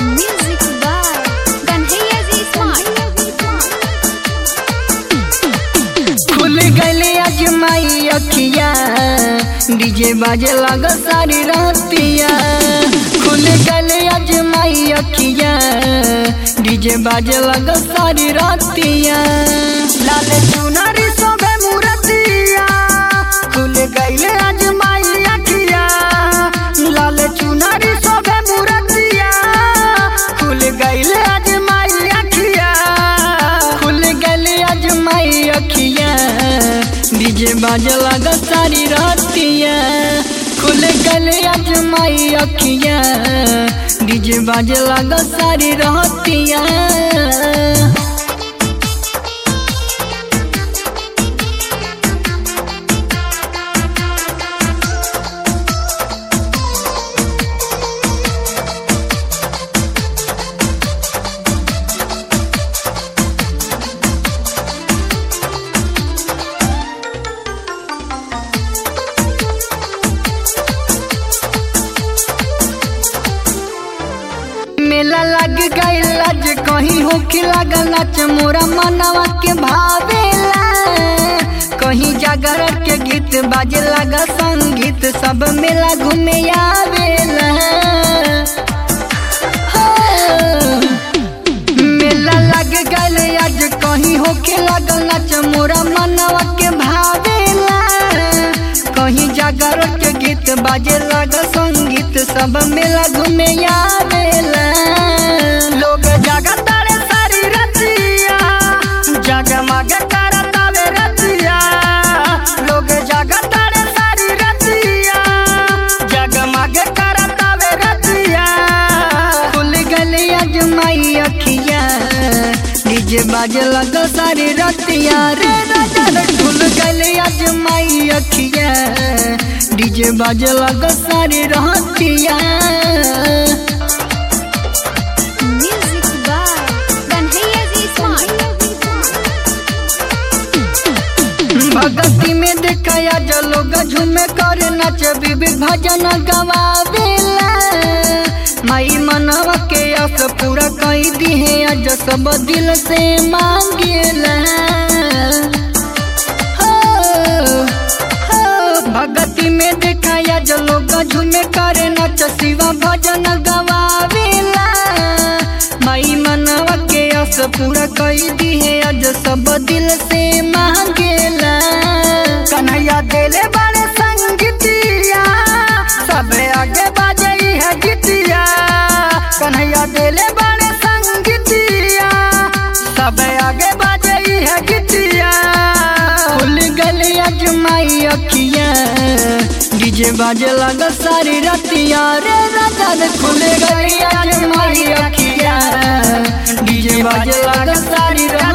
Music by Kanhaiya G Smart. खुल गले Azmaei अखिया डीजे बाजे लग सारी रातिया खुल गले अजमाई अखिया डीजे बाजे लग सारी रातिया लाल चुनरी सोबे मूरतिया खुल गले अजमाई अखिया लाल चुनरी सोबे मूरतिया खुल गले अजमाई अखिया खुल गले अजमाई अखिया डीजे बाजे लगा सारी रातिया खुल गले अजमाई अखिया डीजे बाजे लगा सारी रातिया मेला लग गईल आज कहीं होके लागल नाच मोरा मनवा के भावेला कहीं जागर के गीत बाजे लगा संगीत सब मेला घूमे आवेला हो। मेला लग गईल आज कहीं होके लागल नाच मोरा मनवा के भावेला कहीं जागर के गीत बाजे लगा संगीत सब मेला घूमे आवेला लोग जागा तारे सारी रतिया जगमग करतावे रतिया लोग जागा तारे सारी रतिया जगमग करतावे रतिया खुल गली अजमाई अखिया डीजे बाजे लग सारी रतिया रे राजा रे खुल गली अजमाई अखिया डीजे बाजे लग सारी रहतिया Music by Kanhaiya G Smart. भगती में देखाया जो लोग झूमे कर नाच बीबी भजन गवावेला माई मनवा के आस पूरा कई दी है आज सब दिल से मांगेला हो, हो, भगती में देखाया जो लोग झूमे कर नाच शिवा भजन गवावेला माई मनवा के आस पूरा कई दी है आज सब दिल से मांगेला कन्हैया देले बड़े संगीतिया सब आगे बाजे है गीतिया कन्हैया देले बड़े संगीतिया सब आगे बाजे है गीतिया खुल गली अजमाई अखिया डीजे बाजे लगा सारी रतिया रे राजा रे खुल गली अजमाई अखिया डीजे बाजे लगा सारी रतिया